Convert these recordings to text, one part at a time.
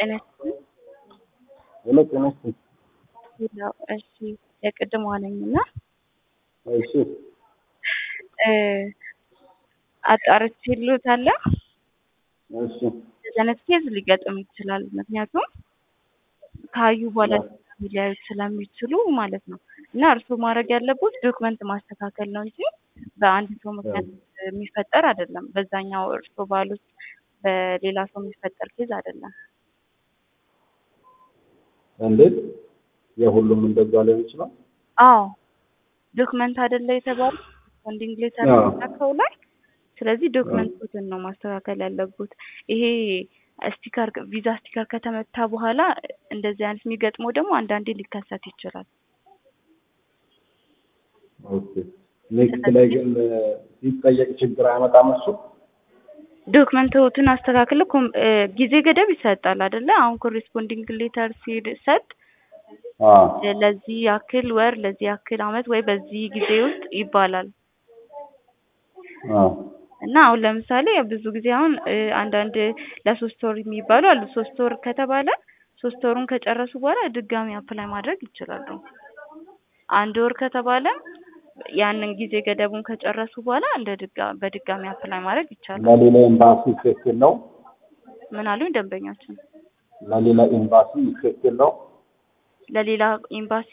ጤና ይስጥልኝ። ሄሎ ጤና ይስጥልኝ። ሌላው እሺ የቅድሟ ነኝ እና እሺ እ አጣርቼ ልዎታለሁ። እሺ እንደዚህ አይነት ኬዝ ሊገጥም ይችላል። ምክንያቱም ካዩ በኋላ ሊያዩት ስለሚችሉ ማለት ነው። እና እርስዎ ማድረግ ያለቦት ዶክመንት ማስተካከል ነው እንጂ በአንድ ሰው ምክንያት የሚፈጠር አይደለም። በዛኛው እርስዎ ባሉት በሌላ ሰው የሚፈጠር ኬዝ አይደለም። እንዴት የሁሉም እንደዛ ሊሆን ይችላል? አዎ ዶክመንት አይደለ የተባሉ ፎንዲንግ ሌተር አዎ። ሰው ላይ ስለዚህ ዶክመንቶችን ነው ማስተካከል ያለቡት። ይሄ ስቲከር ቪዛ ስቲከር ከተመታ በኋላ እንደዚህ አይነት የሚገጥመው ደግሞ አንዳንዴ ሊከሰት ይችላል። ኦኬ ኔክስት ላይ ግን ሲጠየቅ ችግር አያመጣም እሱ? ዶክመንቶችን አስተካክለው ኮም- እ ጊዜ ገደብ ይሰጣል አይደለ? አሁን ኮሬስፖንዲንግ ሌተር ሲሰጥ አዎ ለዚህ ያክል ወር፣ ለዚህ ያክል አመት ወይ በዚህ ጊዜ ውስጥ ይባላል። አዎ እና አሁን ለምሳሌ ብዙ ጊዜ አሁን እ አንዳንድ ለሶስት ወር የሚባሉ አሉ። ሶስት ወር ከተባለ ሶስት ወሩን ከጨረሱ በኋላ ድጋሚ አፕላይ ማድረግ ይችላሉ። አንድ ወር ከተባለ ያንን ጊዜ ገደቡን ከጨረሱ በኋላ እንደ ድጋ በድጋሚ አፕላይ ማድረግ ይቻላል። ለሌላ ኤምባሲ ኢፌክት የለውም? ምን አሉኝ ደንበኛችን? ለሌላ ኤምባሲ ኢፌክት የለውም? ለሌላ ኤምባሲ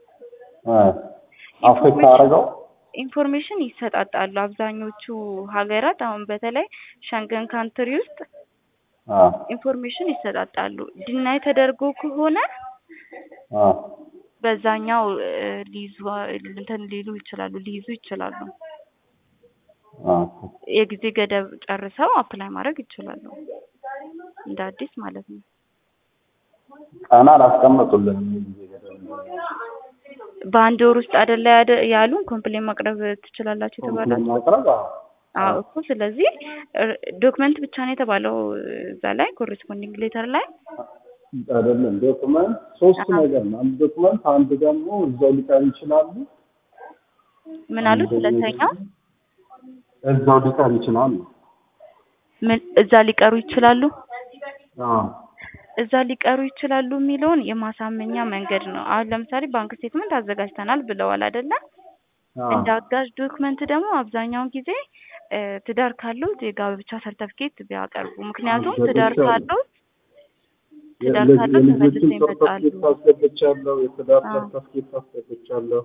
አፌክት አደረገው? ኢንፎርሜሽን ይሰጣጣሉ። አብዛኞቹ ሀገራት አሁን በተለይ ሸንገን ካንትሪ ውስጥ አዎ ኢንፎርሜሽን ይሰጣጣሉ። ዲናይ ተደርጎ ከሆነ አዎ በዛኛው እ ሊይዙ እንትን ሊሉ ይችላሉ ሊይዙ ይችላሉ። አዎ የጊዜ ገደብ ጨርሰው አፕላይ ማድረግ ይችላሉ። እንደ አዲስ ማለት ነው። ቀን አላስቀመጡልንም የጊዜ ገደብ በአንድ ወር ውስጥ አይደለ ያደ- ያሉን ኮምፕሌን ማቅረብ ትችላላችሁ የተባላችሁ? ማቅረብ አዎ አዎ እኮ ስለዚህ እ- ዶክመንት ብቻ ነው የተባለው እዛ ላይ ኮሬስፖንዲንግ ሌተር ላይ አይደለም ዶክመንት ሶስት አሃ። ነገር ነው። አንድ ዶክመንት አንድ ደግሞ እዛው ሊቀር ይችላሉ። ምን አሉት? ሁለተኛው እዛው ሊቀር ይችላል። ምን እዛ ሊቀሩ ይችላሉ? አዎ እዛ ሊቀሩ ይችላሉ የሚለውን የማሳመኛ መንገድ ነው። አሁን ለምሳሌ ባንክ ስቴትመንት አዘጋጅተናል ብለዋል አይደለ? አዎ እንደ አጋዥ ዶክመንት ደግሞ አብዛኛውን ጊዜ እ ትዳር ካሉት የጋብቻ ሰርተፍኬት ቢያቀርቡ። ምክንያቱም ትዳር አስገብቻለሁ። ካሉት ትዳር የልጅ- ካሉት ተመልሰው የልጆችን ይመጣሉ። ሰርተፍኬት አስገብቻለሁ። የትዳር አዎ። ሰርተፍኬት አስገብቻለሁ።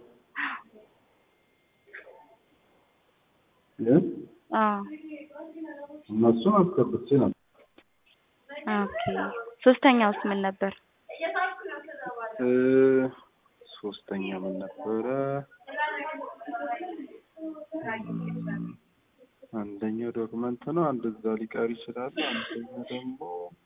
ግን አዎ እነሱን አስገብቼ ነበር። ኦኬ። ሶስተኛውስ ምን ነበር? እ ሶስተኛ ምን ነበረ? እም፣ አንደኛው ዶክመንት ነው። አንድ እዛ ሊቀር ይችላል። አንደኛው ደግሞ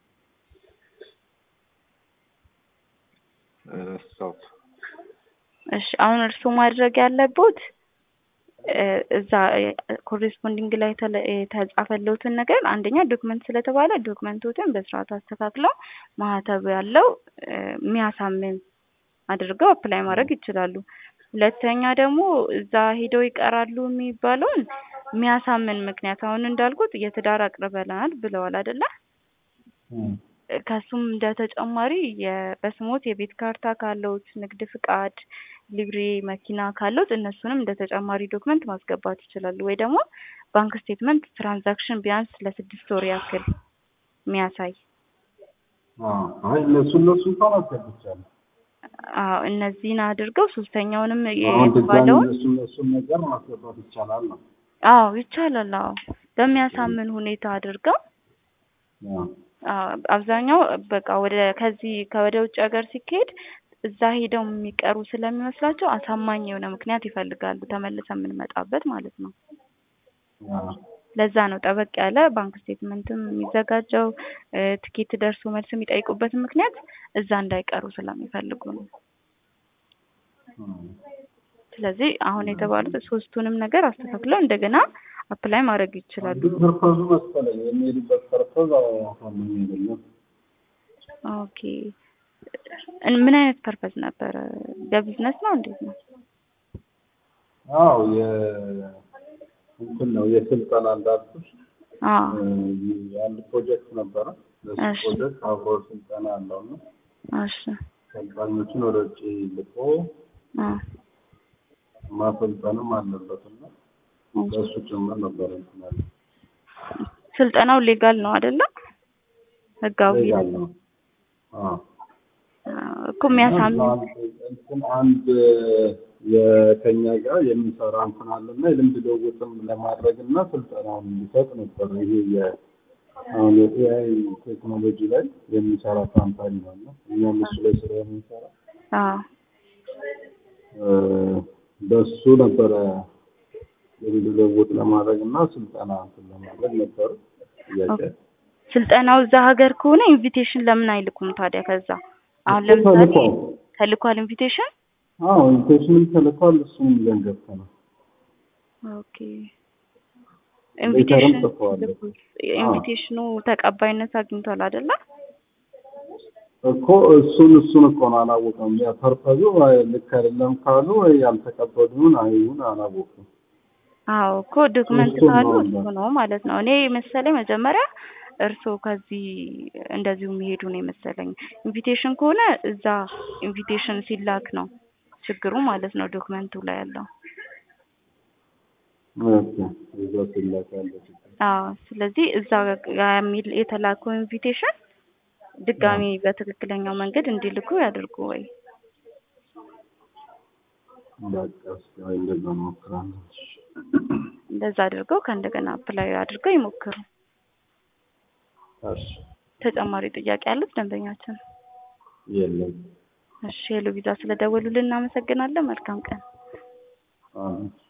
ረሳሁት። እሺ አሁን እርስዎ ማድረግ ያለቦት እ እዛ ኮሬስፖንዲንግ ላይ የተለ- የተጻፈለውትን ነገር አንደኛ ዶክመንት ስለተባለ ዶክመንቶትን በስርዓቱ አስተካክለው ማህተብ ያለው እ የሚያሳምን አድርገው አፕላይ ማድረግ ይችላሉ። ሁለተኛ ደግሞ እዛ ሄደው ይቀራሉ የሚባለውን የሚያሳምን ምክንያት አሁን እንዳልኩት የትዳር አቅርበናል ብለዋል አይደለ? እም፣ ከሱም እንደ ተጨማሪ የ- በስሞት የቤት ካርታ ካለውት፣ ንግድ ፍቃድ፣ ሊብሬ መኪና ካለውት እነሱንም እንደ ተጨማሪ ዶክመንት ማስገባት ይችላሉ። ወይ ደግሞ ባንክ ስቴትመንት ትራንዛክሽን ቢያንስ ለስድስት ወር ያክል የሚያሳይ አዎ አይ እነሱ እነሱ እንኳን አስገብቻለሁ። አዎ እነዚህን አድርገው ሶስተኛውንም አሁን ድጋሚ የተባለውን እነሱ እነሱን ነገር ማስገባት ይቻላል ነው። አዎ ይቻላል። አዎ በሚያሳምን ሁኔታ አድርገው አዎ አዎ አብዛኛው በቃ ወደ ከዚህ ከወደ ውጭ ሀገር ሲካሄድ እዛ ሄደው የሚቀሩ ስለሚመስላቸው አሳማኝ የሆነ ምክንያት ይፈልጋሉ ተመልሰን የምንመጣበት ማለት ነው። አዎ ለዛ ነው ጠበቅ ያለ ባንክ ስቴትመንትም የሚዘጋጀው እ ትኬት ደርሶ መልስ የሚጠይቁበት ምክንያት እዛ እንዳይቀሩ ስለሚፈልጉ ነው። እም። ስለዚህ አሁን የተባሉት ሶስቱንም ነገር አስተካክለው እንደገና አፕላይ ማድረግ ይችላሉ። አንዱ ፐርፐዙ መሰለኝ የሚሄዱበት ፐርፐዝ አሳማኝ አይደለም። ኦኬ እን- ምን አይነት ፐርፐዝ ነበረ? በቢዝነስ ነው እንዴት ነው? አዎ የ እንትን ነው የስልጠና እንዳልኩሽ አዎ እ አንድ ፕሮጀክት ነበረ ለሱ እሺ። ፕሮጀክት አብሮ ስልጠና አለው እና እሺ ሰልጣኞችን ወደ ውጭ ልኮ አ ማሰልጠንም አለበት እና እሺ። ለእሱ ጭምር ነበር እንትን ያለው። ስልጠናው ሌጋል ነው አይደለ? ህጋዊ ሌጋል ነው። አዎ እኮ የሚያሳምን እንትን አንድ የከኛ ጋር የሚሰራ እንትን አለና የልምድ ልውውጥም ለማድረግ እና ስልጠናውን እንዲሰጥ ነበር። ይሄ የ አሁን የኤአይ ቴክኖሎጂ ላይ የሚሰራ ካምፓኒ ነው እና እኛም እሱ ላይ ስራ የምንሰራ አዎ በሱ ነበረ የልምድ ልውውጥ ለማድረግ እና ስልጠና እንትን ለማድረግ ነበር ጥያቄ። ስልጠናው እዛ ሀገር ከሆነ ኢንቪቴሽን ለምን አይልኩም ታዲያ? ከዛ አሁን እሱ ለምሳሌ ተልኳል። ተልኳል ኢንቪቴሽን። አዎ ኢንቪቴሽንም ተልኳል። እሱም ይዘን ገብተናል። ኦኬ ሌተርም ኢንቪቴሽን ጽፈዋል። ኢንቪቴሽኑ ተቀባይነት አግኝቷል አይደለ? እኮ እሱን እሱን እኮ ነው አላወቀም። ያ ፐርፐዙ ወይ ልክ አይደለም ካሉ ወይ ያልተቀበሉን አይሁን አላወቁም። አዎ እኮ ዶክመንት እሱን ካሉ ነው እሱ ነው ማለት ነው። እኔ መሰለኝ መጀመሪያ እርስዎ ከዚህ እንደዚሁ የሚሄዱ ነው የመሰለኝ። ኢንቪቴሽን ከሆነ እዛ ኢንቪቴሽን ሲላክ ነው ችግሩ ማለት ነው ዶክመንቱ ላይ ያለው። ኦኬ እዛ ሲላክ ያለ ችግር። አዎ ስለዚህ እዛ ጋ የሚል የተላከው ኢንቪቴሽን ድጋሚ በትክክለኛው መንገድ እንዲልኩ ያድርጉ ወይ በቃ እስኪ ወይ እንደዛ እንሞክራለን። እንደዛ አድርገው ከእንደገና አፕላይ አድርገው ይሞክሩ። እሺ ተጨማሪ ጥያቄ ያሉት ደንበኛችን? የለም። እሺ ሄሎ ቪዛ ስለደወሉልን እናመሰግናለን። መልካም ቀን። አዎ